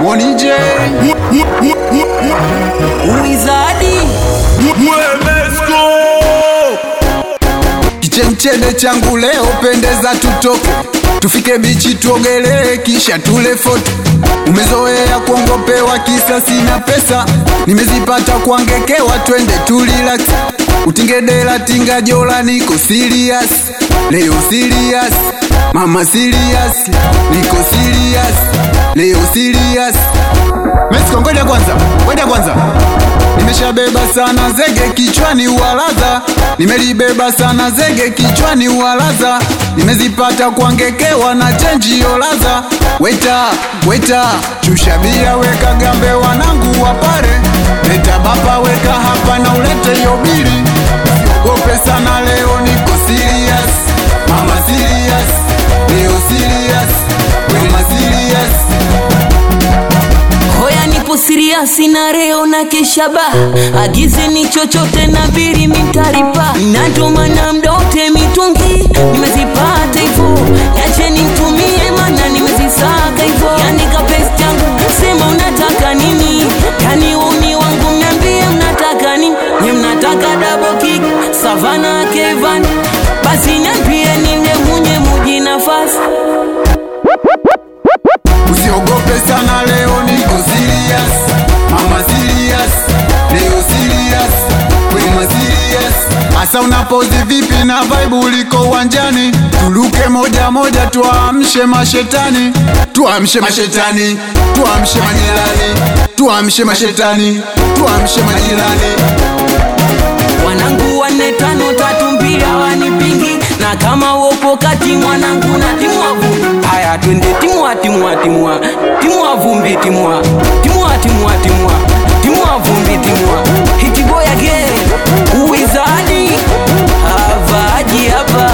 Moni J Wizadi Kichemchede changu leo pendeza, tutoke tufike bichi tuogelee, kisha tule foto. Umezoea kuongopewa kisa sina pesa, nimezipata kuangekewa, twende tulirax. Utingedela tinga jola, niko serious leo, serious mama, serious niko serious leo, serious Mexico, ngoja kwanza, ngoja kwanza Nimeshabeba sana zege kichwani uwalaza, nimelibeba sana zege kichwani uwalaza, nimezipata kuangekewa na chenji yolaza. Weta weta, chusha bia, weka gambe, wanangu wapare, leta bapa, weka hapa na ulete yobili. Siogope sana, leo niko serious, mama serious, leo serious, mama serious. Hoya nipo siriasi na reo na keshaba Agize ni chochote na biri mitaripa Natomana mdote mitungi Nimezipata hivo Yache nimtumie mana nimezisaka hivo Yani kapesi changu Sema unataka nini Yani umi wangu mniambie mnataka nini Nye mnataka double kick Savana Kevan Basi niambie ninde munye muji nafasi Usiogope sana leo niko serious Mama serious Leo serious Wema serious Asa unapozi vipi na vibe uliko uwanjani Tuluke moja moja tuamshe mashetani Tuamshe mashetani Tuamshe majirani Tuamshe mashetani Tuamshe majirani wanangu wanne tano tatu mbili hawanipingi na kama upo kati mwanangu na timua vumbi haya twende timua timua timua timua vumbi timua timua timua timua timua vumbi timua hitiboya ge uwizadi havaji hapa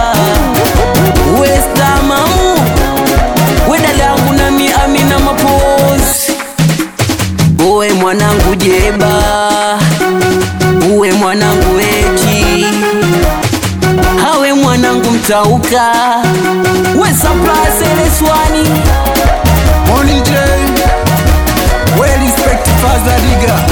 westamamu wedalangu nami amina mapozi uwe mwanangu jeba uwe mwanangu eti hawe mwanangu mtauka we saplaseleswani Money J Well respect Father Diga